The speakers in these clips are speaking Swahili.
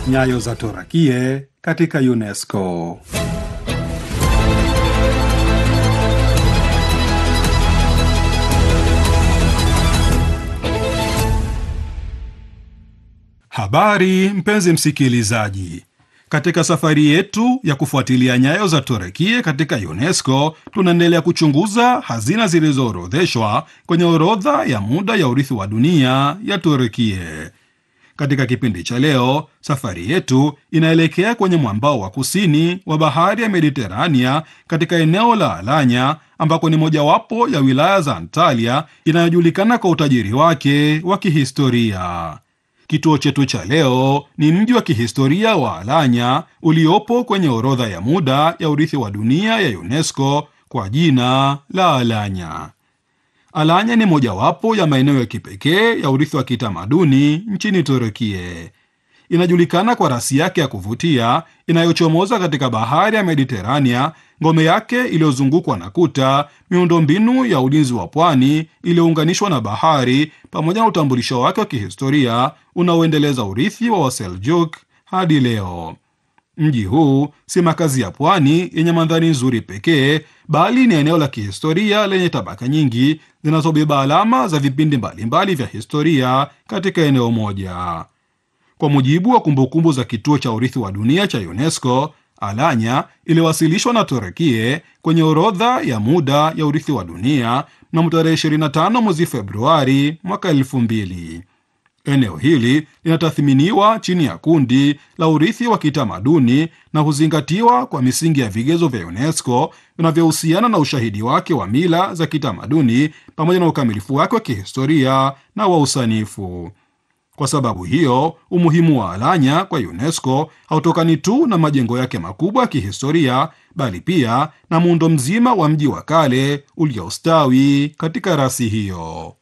Nyayo za Torakie katika UNESCO. Habari mpenzi msikilizaji, katika safari yetu ya kufuatilia nyayo za Torakie katika UNESCO tunaendelea kuchunguza hazina zilizoorodheshwa kwenye orodha ya muda ya urithi wa dunia ya Torakie. Katika kipindi cha leo, safari yetu inaelekea kwenye mwambao wa kusini wa bahari ya Mediterania katika eneo la Alanya ambako ni mojawapo ya wilaya za Antalya inayojulikana kwa utajiri wake wa kihistoria. Kituo chetu cha leo ni mji wa kihistoria wa Alanya uliopo kwenye orodha ya muda ya urithi wa dunia ya UNESCO kwa jina la Alanya. Alanya ni mojawapo ya maeneo ya kipekee ya urithi wa kitamaduni nchini Turukie. Inajulikana kwa rasi yake ya kuvutia inayochomoza katika bahari ya Mediterania, ngome yake iliyozungukwa na kuta, miundombinu ya ulinzi wa pwani iliyounganishwa na bahari, pamoja na utambulisho wake wa kihistoria unaoendeleza urithi wa Waseljuk hadi leo. Mji huu si makazi ya pwani yenye mandhari nzuri pekee, bali ni eneo la kihistoria lenye tabaka nyingi zinazobeba alama za vipindi mbalimbali vya historia katika eneo moja. Kwa mujibu wa kumbukumbu za kituo cha urithi wa dunia cha UNESCO, Alanya iliwasilishwa na Turekie kwenye orodha ya muda ya urithi wa dunia mnamo tarehe 25 mwezi Februari mwaka 2000. Eneo hili linatathminiwa chini ya kundi la urithi wa kitamaduni na huzingatiwa kwa misingi ya vigezo vya UNESCO vinavyohusiana na ushahidi wake wa mila za kitamaduni pamoja na ukamilifu wake wa kihistoria na wa usanifu. Kwa sababu hiyo, umuhimu wa Alanya kwa UNESCO hautokani tu na majengo yake makubwa ya kihistoria, bali pia na muundo mzima wa mji wa kale uliostawi katika rasi hiyo.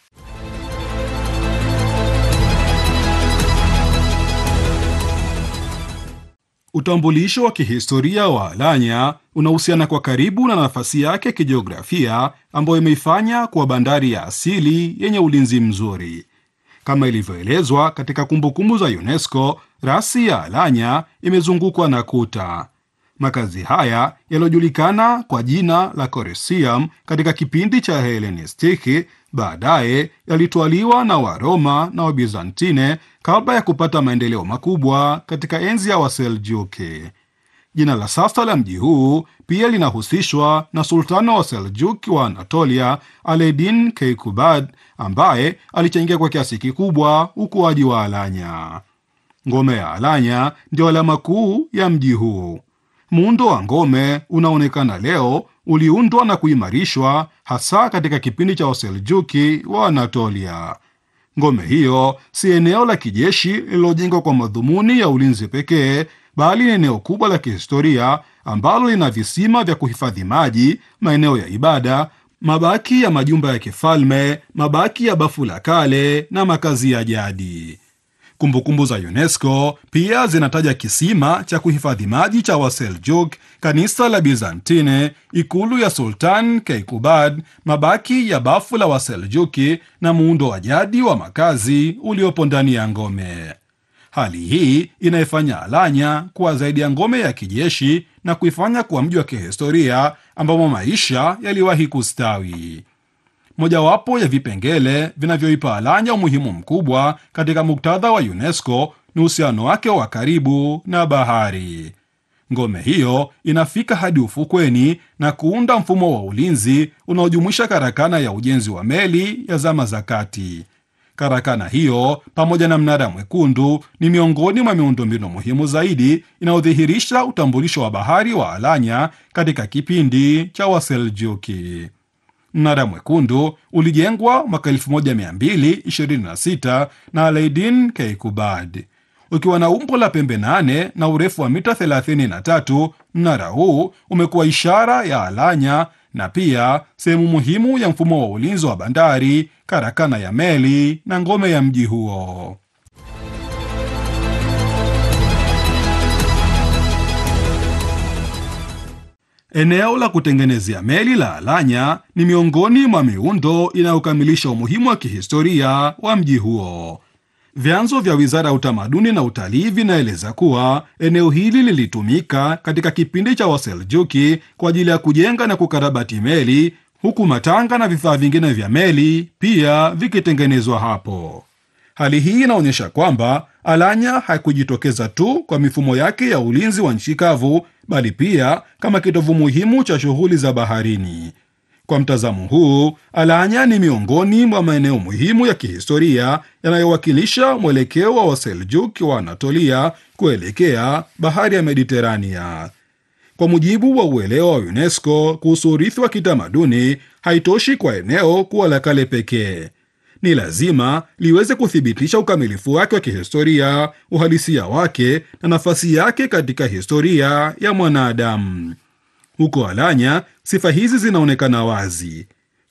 Utambulisho wa kihistoria wa Alanya unahusiana kwa karibu na nafasi yake kijiografia ambayo imeifanya kuwa bandari ya asili yenye ulinzi mzuri. Kama ilivyoelezwa katika kumbukumbu za UNESCO, rasi ya Alanya imezungukwa na kuta. Makazi haya yaliyojulikana kwa jina la Corisium katika kipindi cha Helenistiki baadaye yalitwaliwa na Waroma na Wabizantine kabla ya kupata maendeleo makubwa katika enzi ya Waseljuki. Jina la sasa la mji huu pia linahusishwa na sultani wa Seljuki wa Anatolia Aledin Keikubad ambaye alichangia kwa kiasi kikubwa ukuaji wa Alanya. Ngome ya Alanya ndio alama kuu ya mji huu. Muundo wa ngome unaonekana leo uliundwa na kuimarishwa hasa katika kipindi cha Waseljuki wa Anatolia. Ngome hiyo si eneo la kijeshi lililojengwa kwa madhumuni ya ulinzi pekee, bali ni eneo kubwa la kihistoria ambalo lina visima vya kuhifadhi maji, maeneo ya ibada, mabaki ya majumba ya kifalme, mabaki ya bafu la kale na makazi ya jadi. Kumbukumbu za UNESCO pia zinataja kisima cha kuhifadhi maji cha Waseljuk, kanisa la Bizantine, ikulu ya Sultan Keikubad, mabaki ya bafu la Waseljuki na muundo wa jadi wa makazi uliopo ndani ya ngome. Hali hii inaifanya Alanya kuwa zaidi ya ngome ya kijeshi na kuifanya kuwa mji wa kihistoria ambamo maisha yaliwahi kustawi. Mojawapo ya vipengele vinavyoipa Alanya umuhimu mkubwa katika muktadha wa UNESCO ni uhusiano wake wa karibu na bahari. Ngome hiyo inafika hadi ufukweni na kuunda mfumo wa ulinzi unaojumuisha karakana ya ujenzi wa meli ya zama za kati. Karakana hiyo pamoja na mnara mwekundu ni miongoni mwa miundombinu muhimu zaidi inayodhihirisha utambulisho wa bahari wa Alanya katika kipindi cha Waseljuki. Mnara mwekundu ulijengwa mwaka 1226 na Alaidin Keikubad ukiwa na umbo la pembe nane na urefu wa mita 33. Mnara huu umekuwa ishara ya Alanya na pia sehemu muhimu ya mfumo wa ulinzi wa bandari, karakana ya meli na ngome ya mji huo. Eneo la kutengenezea meli la Alanya ni miongoni mwa miundo inayokamilisha umuhimu wa kihistoria wa mji huo. Vyanzo vya wizara ya utamaduni na utalii vinaeleza kuwa eneo hili lilitumika katika kipindi cha Waseljuki kwa ajili ya kujenga na kukarabati meli, huku matanga na vifaa vingine vya meli pia vikitengenezwa hapo. Hali hii inaonyesha kwamba Alanya haikujitokeza tu kwa mifumo yake ya ulinzi wa nchi kavu, bali pia kama kitovu muhimu cha shughuli za baharini. Kwa mtazamo huu, Alanya ni miongoni mwa maeneo muhimu ya kihistoria yanayowakilisha mwelekeo wa Waseljuk wa Anatolia kuelekea bahari ya Mediterania. Kwa mujibu wa uelewa wa UNESCO kuhusu urithi wa kitamaduni, haitoshi kwa eneo kuwa la kale pekee. Ni lazima liweze kuthibitisha ukamilifu wake wa kihistoria, uhalisia wake na nafasi yake katika historia ya mwanadamu. Huko Alanya, sifa hizi zinaonekana wazi: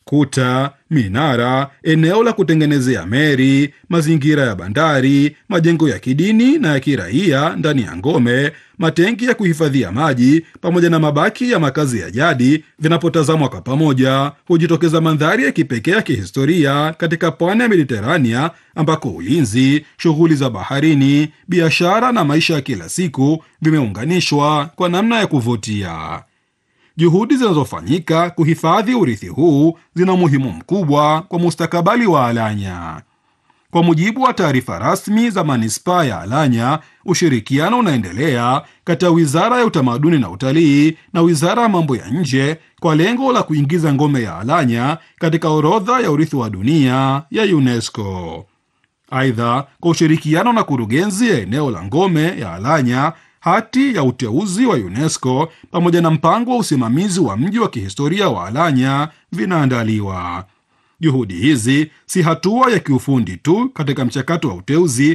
kuta, minara, eneo la kutengenezea meli, mazingira ya bandari, majengo ya kidini na ya kiraia ndani ya ngome, matenki ya kuhifadhia maji, pamoja na mabaki ya makazi ya jadi. Vinapotazamwa kwa pamoja, hujitokeza mandhari ya kipekee ya kihistoria katika pwani ya Mediterania, ambako ulinzi, shughuli za baharini, biashara na maisha ya kila siku vimeunganishwa kwa namna ya kuvutia. Juhudi zinazofanyika kuhifadhi urithi huu zina umuhimu mkubwa kwa mustakabali wa Alanya. Kwa mujibu wa taarifa rasmi za manispaa ya Alanya, ushirikiano unaendelea kati ya wizara ya utamaduni na utalii na wizara ya mambo ya nje kwa lengo la kuingiza ngome ya Alanya katika orodha ya urithi wa dunia ya UNESCO. Aidha, kwa ushirikiano na kurugenzi ya eneo la ngome ya Alanya hati ya uteuzi wa UNESCO pamoja na mpango wa usimamizi wa mji wa kihistoria wa Alanya vinaandaliwa. Juhudi hizi si hatua ya kiufundi tu katika mchakato wa uteuzi,